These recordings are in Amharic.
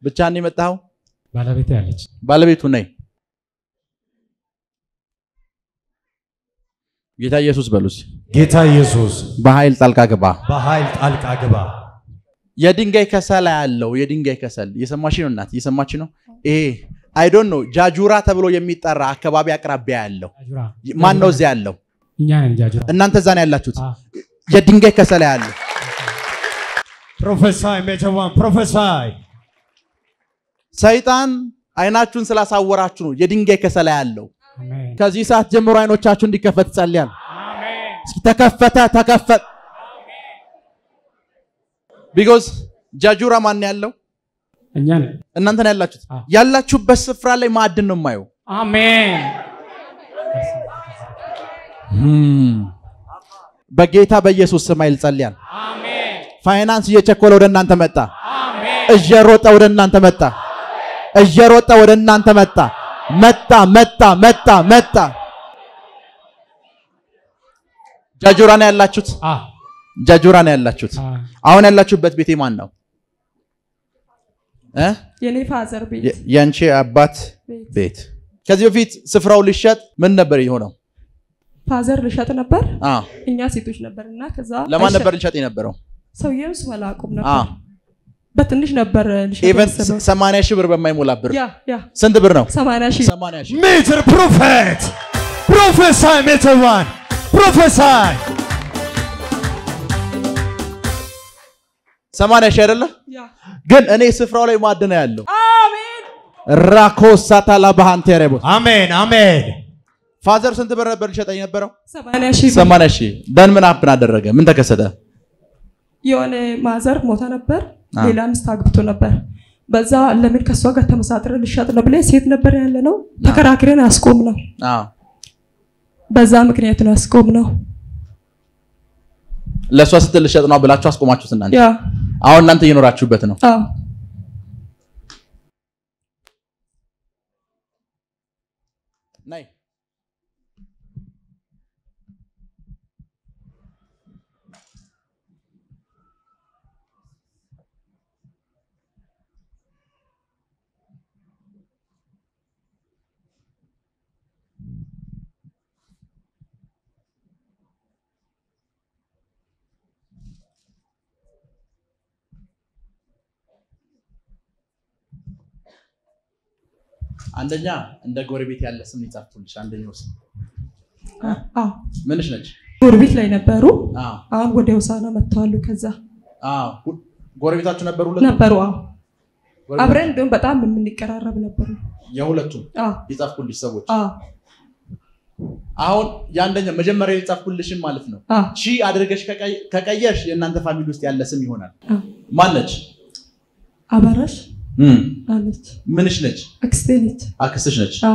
ብቻህን የመጣኸው? ባለቤቴ አለች። ባለቤቱ ነይ። ጌታ ኢየሱስ በሉስ። ጌታ ኢየሱስ በኃይል ጣልቃ ግባ። በኃይል ጣልቃ ግባ። የድንጋይ ከሰል ያለው የድንጋይ ከሰል እየሰማች ነው እናት፣ እየሰማች ነው። ይሄ አይ ዶንት ኖ ጃጁራ ተብሎ የሚጠራ አካባቢ አቅራቢያ ያለው ጃጁራ ማን ነው? እዚያ ያለው እኛ ነን ጃጁራ። እናንተ እዛ ነው ያላችሁት። አ፣ የድንጋይ ከሰል ያለው ፕሮፌሳይ ሜጀዋን ፕሮፌሳይ ሰይጣን አይናችሁን ስላሳወራችሁ ነው የድንጋይ ከሰል ያለው። አሜን ከዚህ ሰዓት ጀምሮ አይኖቻችሁ እንዲከፈት ጸልያል። አሜን እስኪ ተከፈተ ተከፈት። ቢኮዝ ጃጁራ ማን ያለው እኛ ነን። እናንተ ነው ያላችሁት። አዎ። ያላችሁበት ስፍራ ላይ ማዕድን ነው የማየው። አሜን በጌታ በኢየሱስ ስም ኃይል ጸልያል። አሜን ፋይናንስ እየቸኮለ ወደ እናንተ መጣ። አሜን እየሮጠ ወደ እናንተ መጣ። እየሮጠ ወደ እናንተ መጣ። መጣ መጣ መጣ መጣ። ጃጁራ ነው ያላችሁት። አ ጃጁራ ነው ያላችሁት። አ አሁን ያላችሁበት ቤቴ ማን ነው እ የኔ ፋዘር ቤት የ- የአንቺ አባት ቤት ቤት። ከዚህ በፊት ስፍራው ሊሸጥ ምን ነበር የሆነው? ፋዘር ልሸጥ ነበር። አ እኛ ሴቶች ነበር እና ከዛ ለማን አይሸጥ- ነበር ሊሸጥ የነበረው? ሰውዬው ስም አላውቅም አ ነበር። በትንሽ ነበር ልሸጥ ኢቨን ያሰበው። 80 ሺህ ብር በማይሞላ ብር ያ ያ ስንት ብር ነው? 80 ሺህ 80 ሺህ ሜትር ፕሮፌት ፕሮፌሳይ ሜጀዋን ፕሮፌሳይ 80 ሺህ አይደለ? ያ ግን እኔ ስፍራው ላይ ማዕድን ያለው አሜን ራኮሳታላ ባሃንቴሬቦ አሜን አሜን ፋዘር ስንት ብር ነበር ሊሸጠኝ የነበረው? 80 ሺህ ብር። 80 ሺህ ደን ምን አፕን አደረገ? ምን ተከሰተ? የሆነ ማዘር ሞታ ነበር። አ። ሌላ ሚስት አግብቶ ነበር። በዛ ለምን ከእሷ ጋር ተመሳጥረ ልሸጥ ነው ብለን ሴት ነበር ያለ ነው ተከራክረን አስቆም ነው። አ በዛ ምክንያት ነው አስቆም ነው። ለእሷ ስትል ልሸጥ ነው ብላችሁ አስቆማችሁት እናንተ። ያ አሁን እናንተ እየኖራችሁበት ነው። አዎ ናይ አንደኛ እንደ ጎረቤት ያለ ስም ይጻፍኩልሽ። አንደኛው ስም አዎ ምንሽ ነች? ጎረቤት ላይ ነበሩ። አዎ አሁን ወደ ውሳና መጥተዋሉ። ከዛ አዎ ሁ- ጎረቤታችሁ ነበሩ ሁለቱ? ነበሩ። አዎ ጎረቤት- አብረን እንዲሁም በጣም የምንቀራረብ ነበሩ። የሁለቱም አዎ የጻፍኩልሽ ሰዎች አዎ አሁን የአንደኛ መጀመሪያ የጻፍኩልሽን ማለት ነው አዎ ሺ አድርገሽ ከቀይ- ከቀየርሽ የእናንተ ፋሚሊ ውስጥ ያለ ስም ይሆናል። አዎ ማን ነች? አበራሽ እም፣ አለች። ምንሽ ነች? አክስቴ ነች። አክስትሽ ነች። አዎ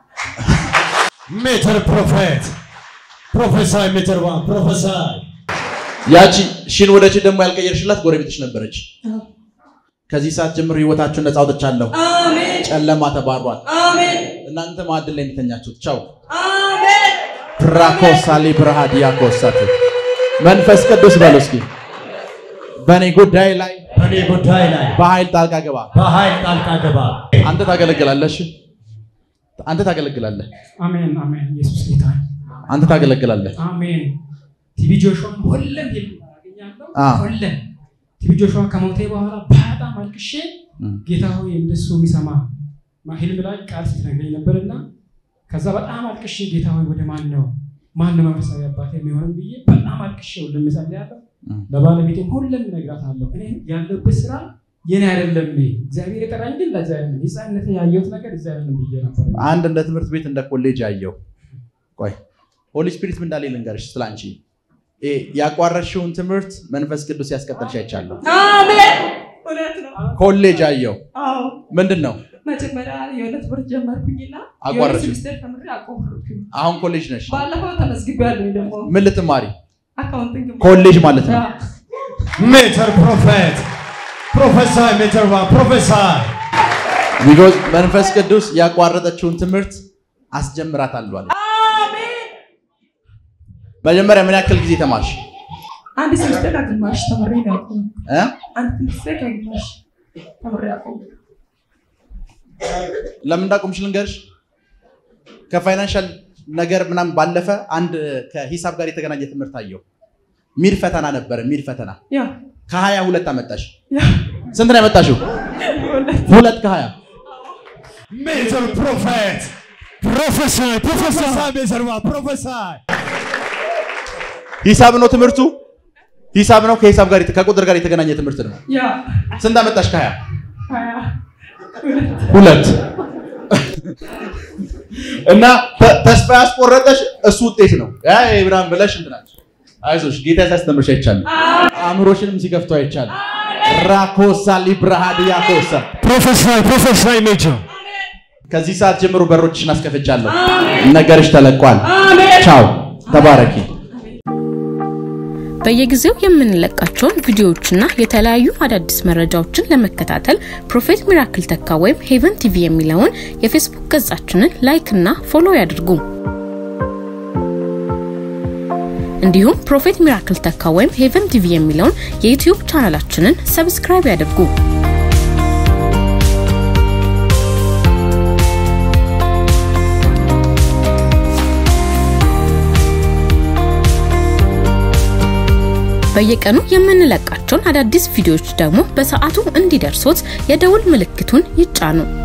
ሜትር ፕሮፌት ፕሮፌሳይ ሜጀዋን ፕሮፌሳይ ያቺ ሺን ወደ ቺ ደግሞ ያልቀየርሽላት ጎረቤትሽ ነበረች። አዎ። ከዚህ ሰዓት ጀምሮ ህይወታችሁን ነፃ አውጥቻለሁ። አሜን ጨለማ ተባሯል። አሜን እናንተ ማዕድን ላይ የሚተኛችሁት ቻው አሜን ፕራኮሳሊ ብርሃዲያ ኮሳቱ መንፈስ ቅዱስ በሉ እስኪ በእኔ ጉዳይ ላይ በእኔ ጉዳይ ላይ በኃይል ጣልቃ ገባ። በኃይል ጣልቃ ገባ። አንተ ታገለግላለሽ፣ አንተ ታገለግላለህ፣ አሜን አሜን። ኢየሱስ ጌታ ነው። አንተ ታገለግላለህ። አሜን። ቲቪ ጆሹዋን ሁሌም ሄድ አገኛለሁ። አ። ሁሌም ቲቪ ጆሹዋ ከሞቴ በኋላ በጣም አልቅሼ እም። ጌታ ሆይ እንደሱ የሚሰማ ማ- ህልም ላይ ቃል ስትነግረኝ ነበርና ከዛ በጣም አልቅሼ ጌታ ሆይ ወደ ማን ነው ማን ነው መንፈሳዊ አባት የሚሆንም ብዬ በጣም አልቅሼ ሁሉም እጸልያለሁ። እም። ለባለቤቴም ሁሉም እነግራታለሁ። እኔ ያለበት ስራ የኔ አይደለም፣ እግዚአብሔር የጠራኝ ግን ለዛ አይደለም። የህፃንነት ያየሁት ነገር እዛ አይደለም ብዬ ነበር። አንድ እንደ ትምህርት ቤት እንደ ኮሌጅ አየው። ቆይ ሆሊ ስፒሪት ምን እንዳለ ልንገርሽ ስለ አንቺ ይሄ ያቋረጥሽውን ትምህርት መንፈስ ቅዱስ ያስቀጠልሽ አይቻለሁ። አሜን እውነት ነው። ኮሌጅ አየው። አዎ ምንድን ነው መጀመሪያ የሆነ ትምህርት ጀመርኩኝና የሆነ አቋረጥሽው? ሴሚስተር ተምሬ አቆምኩኝ። አሁን ኮሌጅ ነሽ። ባለፈው ተመዝግቤያለሁ ደግሞ ምን ልትማሪ? አካውንቲንግ ኮሌጅ ማለት ነው። አዎ። ሜትር ፕሮፌት ፕሮፌሳይ ሜጀዋን ፕሮፌሳይ ቢኮዝ መንፈስ ቅዱስ ያቋረጠችውን ትምህርት አስጀምራታለሁ አለ። አሜን መጀመሪያ ምን ያክል ጊዜ ተማርሽ? አንድ ሴሚስተር ከግማሽ ተምሬ ነው ያቆምኩት። እ? አንድ ሴሚስተር ከግማሽ ተምሬ ያቆምኩት። ለምን እንዳቆምሽ ልንገርሽ። ከፋይናንሻል ነገር ምናምን ባለፈ አንድ ከሂሳብ ጋር የተገናኘ ትምህርት አየው። ሚድ ፈተና ነበረ። ሚድ ፈተና ያ ከሀያ ሁለት አመጣሽ። ያ ስንት ነው ያመጣሽው? ሁለት ከሀያ ሜጀር ፕሮፌት ፕሮፌሰር ፕሮፌሰር ሜጀርባ ፕሮፌሰር ሂሳብ ነው ትምህርቱ። ሂሳብ ነው ከሂሳብ ጋር ከቁጥር ጋር የተገናኘ ትምህርት ነው። ያ ስንት አመጣሽ? ከሀያ ሀያ ሁለት እና ተ- ተስፋ ያስቆረጠሽ እሱ ውጤት ነው። ያ ይሄ ምናምን ብለሽ እንትናች አይዞሽ ጌታ ሲያስተምርሽ አይቻልም። አእምሮሽንም ሲከፍቶ አይቻልም። ራኮሳ ሊብራሃድያ ኮሳ ፕሮፌሰር ፕሮፌሰር ሜጀር ከዚህ ሰዓት ጀምሮ በሮችሽን አስከፍቻለሁ። ነገርሽ ተለቋል። ቻው፣ ተባረኪ። በየጊዜው የምንለቃቸውን ቪዲዮዎችና የተለያዩ አዳዲስ መረጃዎችን ለመከታተል ፕሮፌት ሚራክል ተካ ወይም ሄቨን ቲቪ የሚለውን የፌስቡክ ገጻችንን ላይክ እና ፎሎ ያድርጉ። እንዲሁም ፕሮፌት ሚራክል ተካ ወይም ሄቨን ቲቪ የሚለውን የዩትዩብ ቻናላችንን ሰብስክራይብ ያድርጉ። በየቀኑ የምንለቃቸውን አዳዲስ ቪዲዮዎች ደግሞ በሰዓቱ እንዲደርሶት የደውል ምልክቱን ይጫኑ።